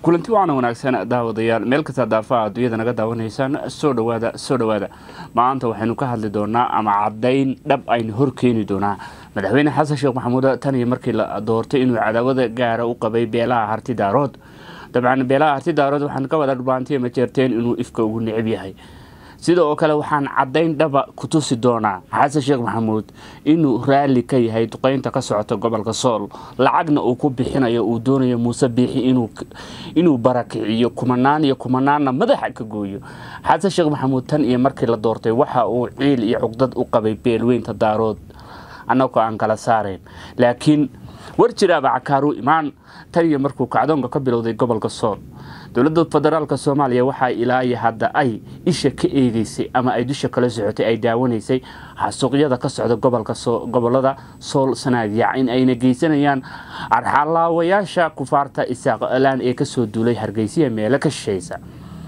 kulanti waana wanaagsan daawadayaal meel kasta daafaha adduunyada naga daawanaysaan soo dhawaada soo dhawaada maanta waxaynu ka hadli doonaa ama caddayn dhab aynu horkeeni doonaa madaxweyne xasan sheekh maxamuud tan iyo markii la doortay inuu cadaawada gaara u qabay beelaha harti daarood dabcan beelaha harti daarood waxaan ka wada dhubaantay ma jeerteen inuu ifka ugu necab yahay sida oo kale waxaan caddayn dhaba ku tusi doonaa xasan sheekh maxamuud inuu raalli ka yahay duqeynta ka socota gobolka sool lacagna uu ku bixinayo uu doonayo muuse biixi inuu barakiciyo kumanaan iyo kumanaanna madaxa ka gooyo xasan sheekh maxamuud tan iyo markii la doortay waxa uu ciil iyo cugdad u qabay beelweynta daarood annagoo aan kala saarayn laakiin war jiraaba cakaaru imaan tan iyo markuu kacdoonka ka bilowday gobolka sool dowladda federaalk soomaaliya waxaa ilaayo hadda ay isha ka eegeysay ama ay dusha kala socotay ay daawanaysay xasuuqyada ka socda gobolada sool sanaagyac in ayna geysanayaan arxalaawayaasha kufaarta isaaqlaan ee kasoo duulay hargeysiya meelo ka shishaysa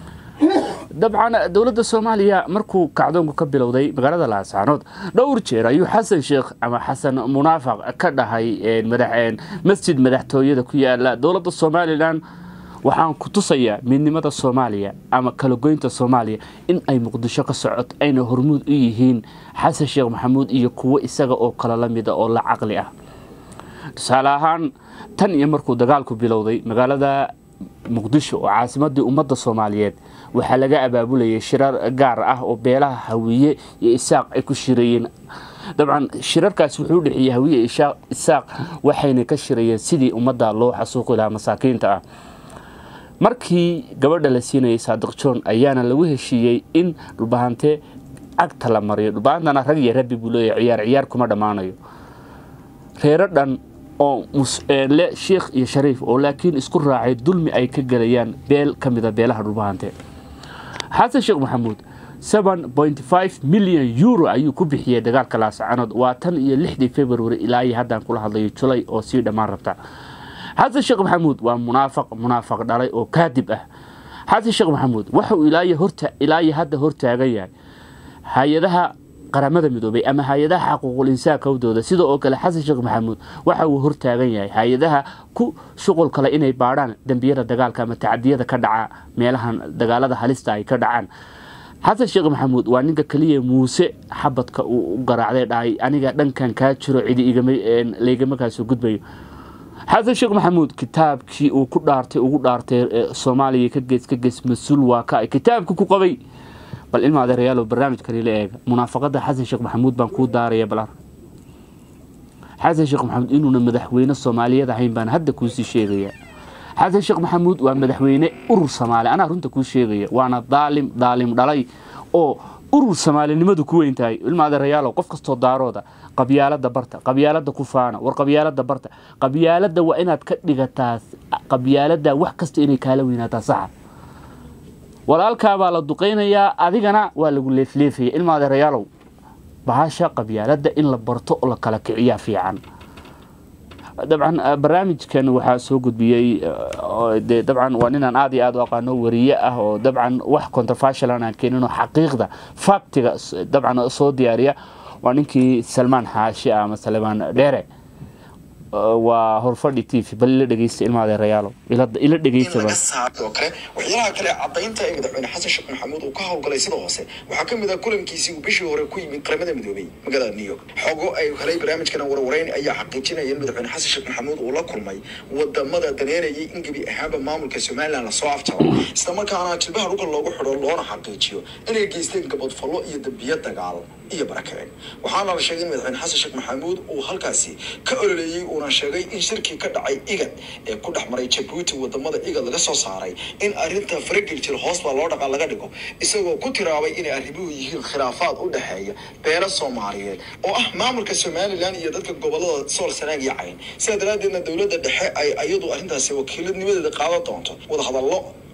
dabcan dowladda soomaaliya markuu kacdoonku ka bilowday magaalada laascaanood dhowr jeer ayuu xasan sheekh ama xasan munaafaq ka dhahay masjid madaxtooyada ku yaala dowladda somalilan waxaan ku tusayaa midnimada soomaaliya ama kalagoynta soomaaliya in ay muqdisho ka socot ayna hormuud u yihiin xasan sheekh maxamuud iyo kuwo isaga oo kale la mida oo la caqli ah tusaale ahaan tan iyo markuu dagaalku bilowday magaalada muqdisho oo caasimadii ummadda soomaaliyeed waxaa laga abaabulayay shirar gaar ah oo beelaha hawiye iyo isaaq ay ku shirayeen dabcan shirarkaas wuxuu u dhexeeyey hawiye isaaq waxayna ka shirayeen sidii ummadda loo xasuuqi lahaa masaakiinta ah markii gabadha la siinayay saadiq john ayaana lagu heshiiyey in dhulbahante cagta la mariyo dhulbahantana rag iyo rabbi buu leeyahay ciyaar ciyaar kuma dhammaanayo reero dhan oo le sheikh iyo shariif oo laakiin isku raacay dulmi ay ka gelayaan beel ka mida beelaha dhulbahante xasan sheekh maxamuud milyan euro ayuu ku bixiyey dagaalka laascaanood waa tan iyo lixdii february ilaa iyo haddaan kula hadlayo julay oo sii dhammaan rabta xasan sheekh maxamuud waa munaafaq munaafaq dhalay oo kaadib ah xasan sheekh maxamuud waxauu ilaayo hadda hortaagan yahay hay-adaha qaramada midoobay ama hay-adaha xaquuqul insaanka hawdooda sida oo kale xasan sheekh maxamuud waxa uu hortaagan yahay hay-adaha ku shuqul kale inay baadhaan dembiyada dagaalka ama tacadiyada ka dhaca meelahan dagaalada halista ay ka dhacaan xasan sheekh maxamuud waa ninka keliya muuse xabadka uu u garaacday dhahay aniga dhankan kaa jiro cidi laygama kaasoo gudbayo xasan sheekh maxamuud kitaabkii uu ku dhaartay ugu dhaartay soomaaliya ka gees ka gees mas-uul waa ka kitaabkii ku qabay bal ilma adeerayaalo barnaamijkani la eega munaafaqada xasan sheekh maxamuud baan kuu daaraya bal xasan sheekh maxamuud inuuna madaxweyne soomaaliyeed ahayn baan hadda kuusii sheegaya xasan sheekh maxamuud waa madaxweyne urur soomaali anaa runta kuu sheegaya waana daalim daalim dhalay oo urur soomaalinimadu ku weyn tahay ilma adeerayaalo qof kastoo daarooda qabyaalada barta qabyaalada ku faana war qabyaalada barta qabyaalada waa inaad ka dhigataa qabyaalada wax kasta inay kaala weynaataa saxa walaalkaabaa la duqaynayaa adigana waa lagu leefleefaya ilma adeerayaalow bahasha qabyaalada in la barto oo la kala kiciyaa fiican dabcan barnaamijkan waxaa soo gudbiyey dabcan waa ninaan aad iyo aad u aqaano wariye ah oo dabcan wax controversial aan keenin oo xaqiiqda faktiga dabcan soo diyaariya waa ninkii salmaan xaashi ama salmaan dheere waa horfadhi t v bal ila dhegeysta ilma adeerayaalo ila dhegeysta oo kale waxyaalaha kale caddaynta ee madaxweyne xasan sheekh maxamuud uu ka howlgalay sida hoose waxaa ka mid ah kulankiisii uu bishii hore ku yimid qaramada midoobay magaalada new york xogo ay helay barnaamijkana warwareyn ayaa xaqiijinaya in madaxweyne xasan sheekh maxamuud uu la kulmay wadamada daneerayay in gebi ahaanba maamulka somalilan lasoo afjaro islamarkaana jilbaha dhulka loogu xidho loona xaqiijiyo inay geysteen gabadfallo iyo dambiyo dagaal iyo barakabeen waxaana la sheegay in madaxweyne xasan sheekh maxamuud uu halkaasi ka ololeeyey uuna sheegay in shirkii ka dhacay igad ee ku dhex maray jabuuti wadamada igad laga soo saaray in arrinta faragel jir hoos baa loo dhaqaa laga dhigo isagoo ku tiraabay inay arrimuhu yihiin khilaafaad u dhexeeya beelo soomaaliyeed oo ah maamulka somalilan iyo dadka gobolada sool sanaag iyo cayn sidaa daraaddeedna dowladda dhexe ay ayadu arrintaasi wakiiladnimadeeda qaadan doonto wadahadallo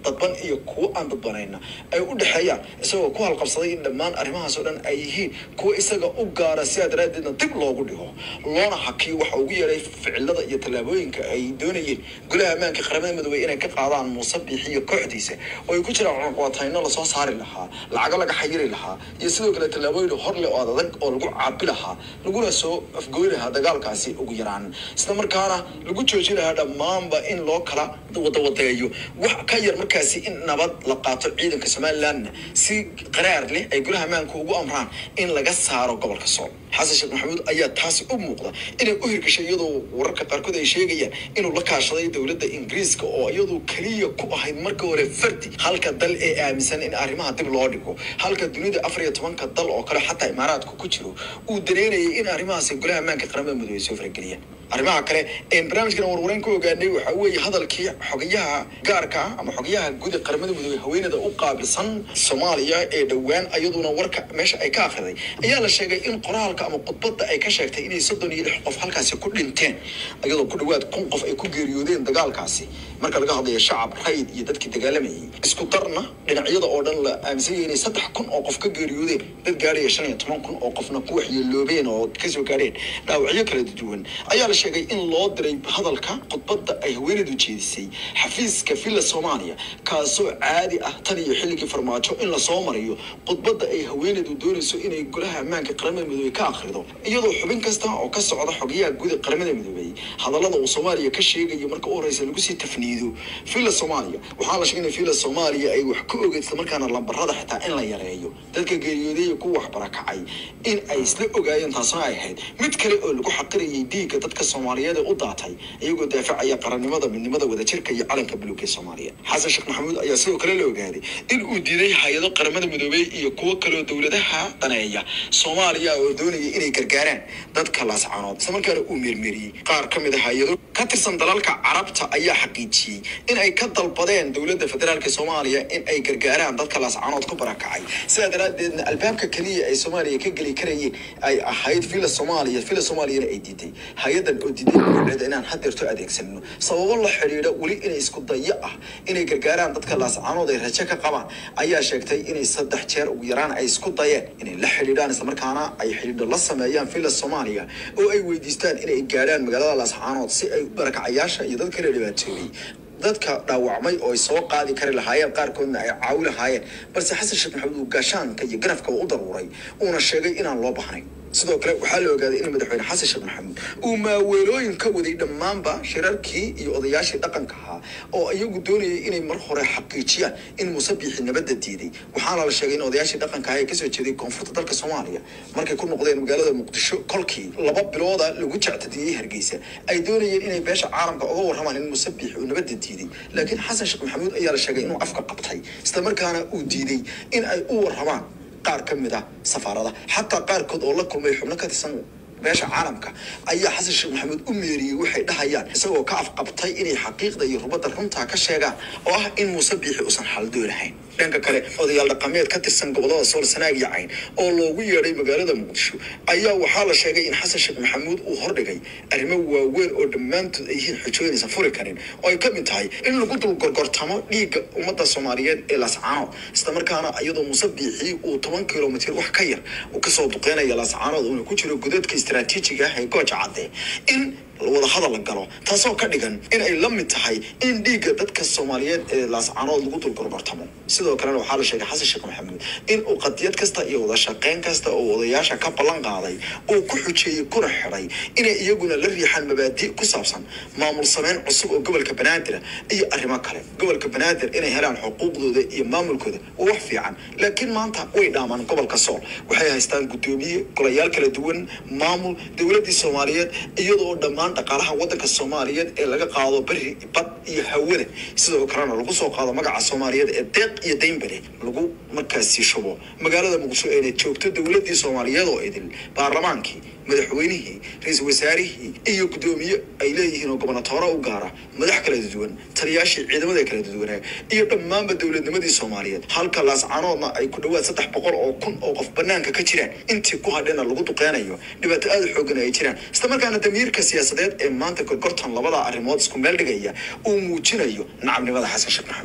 dadban iyo kuwo aan dadbanayna ay u dhexeeyaan isagoo ku halqabsaday in dhammaan arrimahaas oo dhan ay yihiin kuwo isaga u gaara sidaa daraaddeedna dib loogu dhigo loona hakiyo waxa ugu yeeray ficilada iyo tallaabooyinka ay doonayeen golaha ammaanka qaramada midoobey inay ka qaadaan muuse biixi iyo kooxdiisa oo ay ku jiraan cunaqabatayno lasoo saari lahaa lacago laga xayiri lahaa iyo sidoo kale tallaabooyin horle oo adag oo lagu caabi lahaa laguna soo afgooy lahaa dagaalkaasi ugu yaraan isla markaana lagu jooji lahaa dhammaanba in loo kala wadawadeeyo wax ka yar markaasi in nabad la qaato ciidanka somalilandna si qaraar leh ay golaha ammaanka ugu amraan in laga saaro gobolka sool xasan sheekh maxamuud ayaa taasi u muuqda inay u hirgashay iyadoo wararka qaarkood ay sheegayaan inuu la kaashaday dowladda ingiriiska oo iyadu keliya ku ahayd marka hore fardi halka dal ee aaminsan in arrimaha dib loo dhigo halka dunida afar iyo tobanka dal oo kale xataa imaaraadka ku jiro uu dareynayay in arrimahaasi golaha ammaanka qaramada midoobey soo farageliyaan arrimaha kale een barnaamijkan warwareyn ku ogaanay waxaa weeye hadalkii xogayaha gaarka ah ama xogayaha guud ee qaramada midoobey haweenada u qaabilsan soomaaliya ee dhowaan ayaduna warka meesha ay ka akhriday ayaa la sheegay in qoraalka ama khudbadda ay ka sheegtay inay soddon iyo lix qof halkaasi ku dhinteen iyadoo ku dhowaad kun qof ay ku geeriyoodeen dagaalkaasi marka laga hadlayo shacab rayd iyo dadkii dagaalamayay isku darna dhinacyada oo dhan la aaminsan yahay inay saddex kun oo qof ka geeriyoodeen dad gaadhaya shan iyo toban kun oo qofna ku waxyeeloobeen oo kasoo gaadheen dhaawacyo kala duwan ayaa la sheegay in loo diray hadalka khudbadda ay haweeneedu jeedisay xafiiska villa soomaaliya kaasoo caadi ah tan iyo xilligii farmaajo in lasoo mariyo khudbadda ay haweeneedu doonayso inay golaha ammaanka qaramada midoobey ka akhrido iyadoo xubin kasta oo ka socda xogayaha guud ee qaramada midoobey hadallada uu soomaaliya ka sheegayo marka u horeysa lagu sii tafniido villa soomaaliya waxaa la sheegay in villa soomaaliya ay wax ka ogeyd islamarkaana lambarada xitaa in la yareeyo dadka geeriyooday iyo kuwa wax barakacay in ay isla ogaayeen taasna ay ahayd mid kale oo lagu xaqirayay dhiigga dadka soomaaliyeed ee u daatay iyagoo daafacaya qarannimada midnimada wadajirka iyo calanka buluug ee soomaaliya xasan sheekh maxamuud ayaa sidoo kale la ogaaday in uu diiday hay-ado qaramada midoobey iyo kuwo kaleoo dowladaha daneeya soomaaliya oo doonaya inay gargaaraan dadka laascanood isla markaana uu meermeeriyey qaar ka mid a hay-ado ka tirsan dalalka carabta ayaa xaqiijiyey in ay ka dalbadeen dowladda federaalk soomaaliya in ay gargaaraan dadka laascanood ku barakacay sidaa daraaddeedna albaabka keliya ay soomaaliya ka geli karayeen ay ahayd villa soomaaliya villa soomaaliyana ay diiday hay-adan oo diiday dowladda inaan hadeerto adeegsano sababo la xidhiidha weli inay isku dayo ah inay gargaaraan dadka laascanood ay rajo ka qabaan ayaa sheegtay inay saddex jeer ugu yaraan ay isku dayeen inay la xidhiidhaan islamarkaana ay xidhiidho la sameeyaan villa soomaaliya oo ay weydiistaan inay gaadhaan magaalada laascanood si ay barakacayaasha iyo dad kale dhibaatoobay dadka dhaawacmay oo ay soo qaadi kari lahaayeen qaarkoodna ay caawi lahaayeen balse xasan sheekh maxamuud uu gaashaanka iyo garafka u daruuray uuna sheegay inaan loo bahnayn sidoo kale waxaa la ogaaday in madaxweyne xasan sheekh maxamuud uu maaweelooyin ka waday dhammaanba shirarkii iyo odayaashii dhaqanka ahaa oo iyagu doonayay inay mar hore xaqiijiyaan in muuse biixi nabadda diiday waxaana la sheegay in odayaashii dhaqanka ahaa ee kasoo jeeday koonfurta dalka soomaaliya markay ku noqdeen magaalada muqdisho kolkii laba bilooda lagu jectadiyey hargeysa ay doonayeen inay beesha caalamka uga warramaan in muuse biixi uu nabadda diiday laakiin xasan sheekh maxamuud ayaa la sheegay inuu afka qabtay islamarkaana uu diiday in ay u warramaan qaar ka mid ah safaarada xataa qaarkood oo la kulmay xubno ka tirsan beesha caalamka ayaa xasan sheekh maxamuud u meeriyey waxay dhahayaan isagoo ka afqabtay inay xaqiiqda iyo rubadda runtaa ka sheegaan oo ah in muuse biixi uusan xaldoonahayn dhanka kale odayaal dhaqameed ka tirsan gobolada sool sanaag iyo cayn oo loogu yeedhay magaalada muqdisho ayaa waxaa la sheegay in xasan sheekh maxamuud uu hordhigay arrimo waaweyn oo dhammaantood ay yihiin xujooyinaysan furi karin oo ay ka mid tahay in lagu dul gorgortamo dhiigga ummadda soomaaliyeed ee laascaanood islamarkaana iyadoo muuse biixi uu toban kilomitir wax ka yar uu kasoo duqeynaya laascaanood uuna ku jiro godadka istaraatiijiga ah ee gooja cadde in wada hadal la galo taasoo ka dhigan in ay la mid tahay in dhiigga dadka soomaaliyeed ee laascaanood lagu dul gorgortamo sidoo kalena waxaa la sheegay xasan sheekh maxamuud in uu qadiyad kasta iyo wada shaqeyn kasta oo odayaasha ka ballan qaaday uu ku xujeeyey kuna xidhay inay iyaguna la riixaan mabaadi ku saabsan maamul sameyn cusub oo gobolka banaadir iyo arrimo kale gobolka banaadir inay helaan xuquuqdooda iyo maamulkooda waa wax fiican laakiin maanta way dhaamaan gobolka sool waxay haystaan guddoomiye golayaal kala duwan maamul dowladdii soomaaliyeed iyadoo dhammaan dhaqaalaha waddanka soomaaliyeed ee laga qaado beri bad iyo hawada sidoo kalena lagu soo qaado magaca soomaaliyeed ee deeq iyo daynbale lagu markaasi shubo magaalada muqdisho eena joogto dowladdii soomaaliyeed oo idil baarlamaankii madaxweynihii ra-iisul wasaarihii iyo guddoomiye ay leeyihiin oo gobonatooro u gaara madax kala duwan taliyaashii ciidamada kala duwanaa iyo dhammaanba dowladnimadii soomaaliyeed halka laascanoodna ay ku dhowaad saddex boqol oo kun oo qof banaanka ka jiraan intii ku hadhena lagu duqeynayo dhibaato aada u xoogan ay jiraan islamarkaana damiirka siyaasadeed ee maanta gorgortan labada arrimood isku meel dhigaya uu muujinayo nacabnimada xasan sheekh maxamuud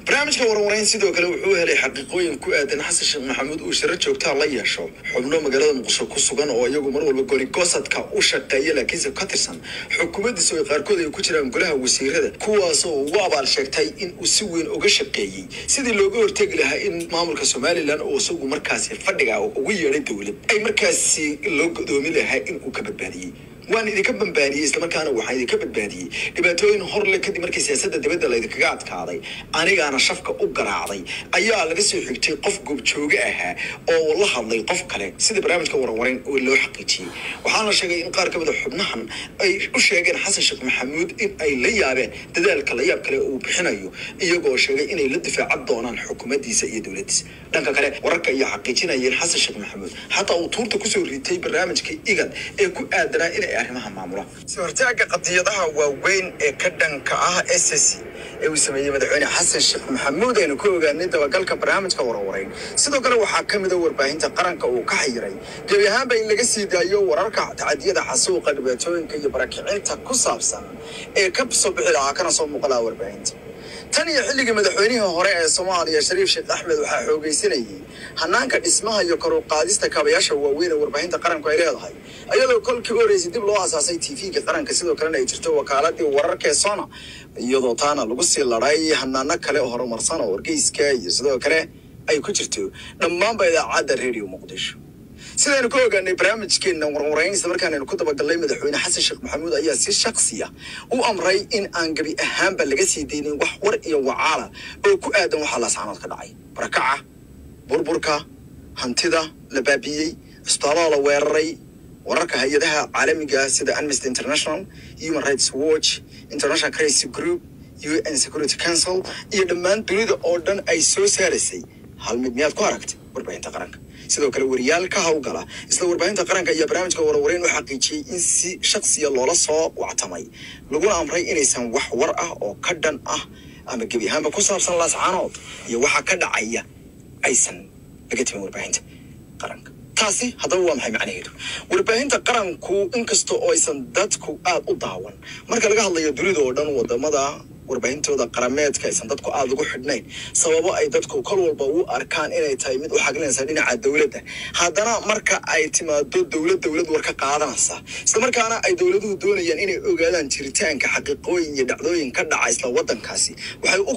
barnaamijka warwareyn sidoo kale wuxuu helay xaqiiqooyin ku aadan xasan sheekh maxamuud uu shiro joogtaa la yeesho xubno magaalada muqdisho ku sugan oo iyagu mar walba goligoosadka u shaqeeya laakiinse ka tirsan xukuumaddiisa oo qaarkood ay ku jiraan golaha wasiirada kuwaasoo ugu abaal sheegtay in uu si weyn uga shaqeeyey sidii looga hortegi lahaa in maamulka somalilan oo isagu markaasi fadhiga ugu yeedhay dowlad ay markaasi loo godoomi lahaa in uu ka badbaadiyey waan idinka bambaaniyey islamarkaana waxaan idinka badbaadiyey dhibaatooyin hor le kadib markii siyaasadda dibadda laydinkaga adkaaday anigaana shafka u garaacday ayaa laga soo xigtay qof goobjooge ahaa oo la hadlay qof kale sida barnaamijka warwareyn oo loo xaqiijiyey waxaana sheegay in qaar ka mid a xubnahan ay u sheegeen xasan sheekh maxamuud in ay la yaabeen dadaalka la yaab kale uu bixinayo iyagoo sheegay inay la difaacan doonaan xukuumaddiisa iyo dowladdiisa dhanka kale wararka iyo xaqiijinayeen xasan sheekh maxamuud xataa uu tuurta kusoo riitay barnaamijka igad ee ku aadanaa inay arrimaha maamula si hortaaga qadiyadaha waaweyn ee ka dhanka ah s s ee uu sameeyey madaxweyne xasan sheekh maxamuud aynu ku ogaanay dabagalka barnaamijka warwareyn sidoo kale waxaa ka mid a warbaahinta qaranka uu ka xayiray gebi ahaanba in laga sii daayo wararka tacadiyada xasuuqa dhibaatooyinka iyo barakicinta ku saabsan ee ka soo bixi lahaa kana soo muuqalaa warbaahinta tan iyo xilligii madaxweynihii hore ee soomaaliya shariif sheekh axmed waxaa xoogaysanayay hanaanka dhismaha iyo kor u qaadista kaabayaasha waaweyn ee warbaahinta qaranku ay leedahay iyadoo kolkii u horeysay dib loo asaasay tv-ga qaranka sidoo kalena ay jirto wakaaladii wararka ee sona iyadoo taana lagu sii laday hanaano kale oo horumarsan oo wargeyska iyo sidoo kale ay ku jirto dhammaanba idaacadda radio muqdisho sidaynu ka ogaanay barnaamijkeena warwareyn isla markaanaynu ku dabagalnay madaxweyne xasan sheekh maxamuud ayaa si shaksiya u amray in aan gebi ahaanba laga sii daynin wax war iyo wacaala oo ku aadan waxaa laascanood ka dhacay barakaca burburka hantida la baabiyey cisbitaallada la weeraray wararka hay-adaha caalamiga sida amnesty international human rights watch international crisis group un security council iyo dhammaan dunida oo dhan ay soo saaraysay hal mid miyaad ku aragtay warbaahinta qaranka sidoo kale wariyaal ka howlgala isla warbaahinta qaranka iyo barnaamijka warwareyn u xaqiijiyey in si shaksiya loola soo wactamay laguna amray inaysan wax war ah oo ka dhan ah ama gebi ahaanba ku saabsan laascaanood iyo waxa ka dhacaya aysan laga timin warbaahinta qaranka taasi haddaba waa maxay macnaheedu warbaahinta qaranku inkasta oo aysan dadku aada u daawan marka laga hadlayo dunida oo dhan wadamada warbaahintooda qarameedka aysan dadku aada ugu xidhnayn sababo ay dadku kol walba u arkaan inay tahay mid u xaglinaysa dhinaca dowladda haddana marka ay timaado dowlad dowlad war ka qaadanaysa islamarkaana ay dowladuhu doonayaan inay ogaadaan jiritaanka xaqiiqooyin iyo dhacdooyin ka dhaca isla waddankaasi waxay u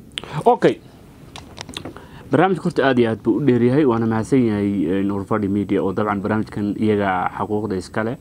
okay barnaamijka horta aada iyo aad buu u dheeryahay waana mahadsan yahay nurfadi media oo dabcan barnaamijkan iyaga xuquuqda iskale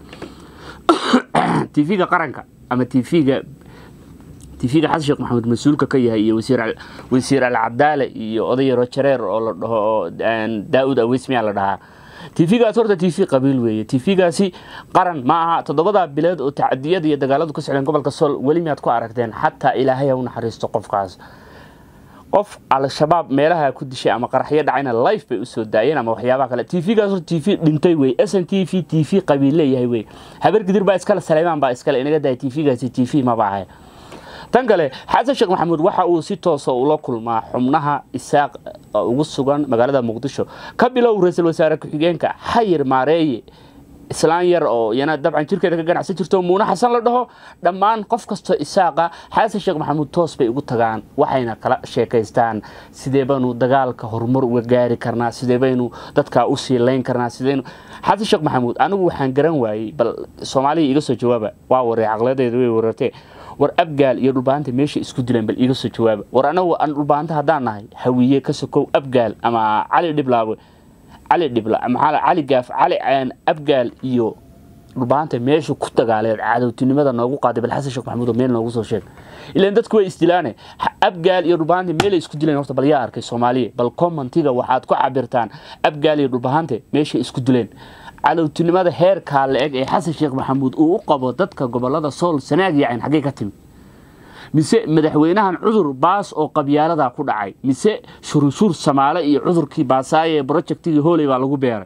tv-ga qaranka ama tv-ga tv-ga xasan sheekh maxamuud mas-uulka ka yahay iyo wasiir alcadaale iyo oday yaro jareer oo la dhaho oo daa-ud aweysmiyaa la dhahaa tv-gaas horta t v qabiil weeye tv-gaasi qaran ma aha toddobadaa bilood oo tacadiyada iyo dagaaladu ka socdeen gobolka sool weli miyaad ku aragteen xataa ilaahay ha u naxariisto qofkaas qof al-shabaab meelaha ku dishay ama qaraxyo dhacayna life bay usoo daayeen ama waxyaabaha kale tv-gaas horta t v dhintay wey s n t v t v qabiil leeyahay wey habar gidir baa iskale saleymaan baa iskale inaga dahay tv-gaasi t v maba ahay tan kale xasan sheekh maxamuud waxa uu si toosa ula kulmaa xubnaha isaaq ugu sugan magaalada muqdisho ka bilow ra-iisul wasaare ku-xigeenka xayir maareeye islaan yar oo iyana dabcan jirkeeda ka ganacsan jirto muune xasan la dhaho dhammaan qof kastoo isaaqa xasan sheekh maxamuud toos bay ugu tagaan waxayna kala sheekaystaan sidee baynu dagaalka horumar uga gaari karnaa sidee baynu dadkaa u siilayn karnaa sideynu xasan sheekh maxamuud anigu waxaan garan waayey bal soomaaliya iga soo jawaaba waa waree caqladeeda way warartee war abgaal iyo dhulbaanta meesha isku dileen bal iiga soo jawaaba war anagu aan dhulbaanta haddaan nahay hawiye ka sokow abgaal ama cali dhiblaawe cali dhibla maxaa cali gaaf cali abgaal iyo dhulbaanta meesha ku dagaaleed cadowtinimada noogu qaaday bal xasan sheekh maxamuud oo meel noogu soo sheeg ilaan dadku way isdilaane abgaal iyo dhulbahante meelay isku dileen horta bal yaa arkay soomaaliya bal commentiga waxaad ku cabirtaan abgaal iyo dhulbahante meeshay isku dileen cadowtinimada heerkaa la eg ee xasan sheekh maxamuud uu u qabo dadka gobolada sool sanaag yacayn xaggee ka timi mise madaxweynahan cudur baas oo qabyaaladaa ku dhacay mise shurunshuur samaale iyo cudurkii baasaaye ee brojectigii hooley baa lagu beeray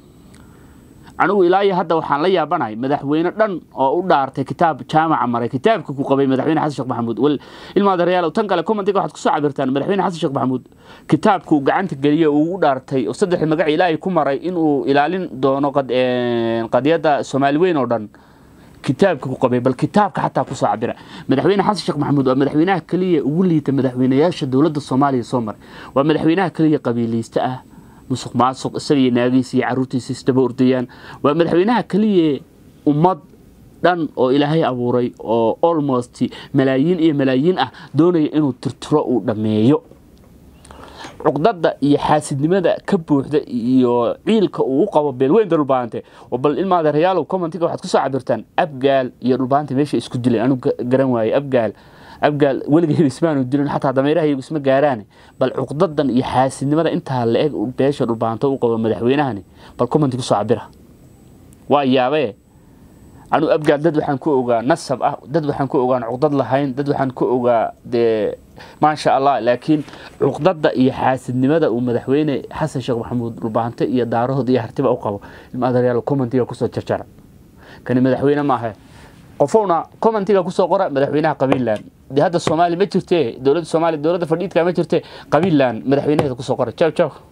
anigu ilaa iyo hadda waxaan la yaabanahay madaxweyne dhan oo u dhaartay kitaab jaamaca maray kitaabka ku qabay madaxweyne xasan sheekh maxamuud wal ilmaadareyaal tan kale commentiga waxaad kusoo cabirtaan madaxweyne xasan sheekh maxamuud kitaabkuu gacanta geliye uu u dhaartay oo saddexdii magac ilaahay ku maray inuu ilaalin doono qadiyadda soomaali weyn oo dhan kitaabka ku qabay bal kitaabka xataa kusoo cabira madaxweyne xasan sheekh maxamuud waa madaxweynaha keliya ugu liita madaxweynayaasha dowladda soomaaliya soo maray waa madaxweynaha keliya qabiilaysta ah musuq maasuq isaga iyo naagiisa iyo caruurtiisa isdaba ordayaan waa madaxweynaha keliya ummad dhan oo ilaahay abuuray oo almost malaayiin iyo malaayiin ah doonaya inuu tirtiro uu dhammeeyo cuqdada iyo xaasidnimada ka buuxda iyo ciilka uu u qabo beelweynta dhulbaante oo bal ilmaada reyaalow commentiga waxaad kusoo cabirtaan abgaal iyo dhulbaante meesha isku dileen anu garan waaye abgaal abgaal weligeed ismaanu dilin xataa dameerahayagu isma gaaraane bal cuqdadan iyo xaasidnimada intaa la eg beesha dhulbaanto u qabo madaxweynahani bal commenti kusoo cabira waa yaabee anu abgaal dad waxaan ku ogaa nasab ah dad waxaan ku ogaan cuqdad lahayn dad waxaan ku ogaa dee maasha allah laakiin cuqdada iyo xaasidnimada uu madaxweyne xasan sheekh maxamuud dhulbaante iyo daarahood iyo hartiba u qabo ilmaadareyaal commentiga kusoo jarjara kani madaxweyne maaha qofowna commentiga kusoo qora madaxweynaha qabiilland dee hadda soomaali ma jirte dowladda soomaaliya dowladda fadhiidka ma jirte qabiilland madaxweynaheeda kusoo qora jaw jaw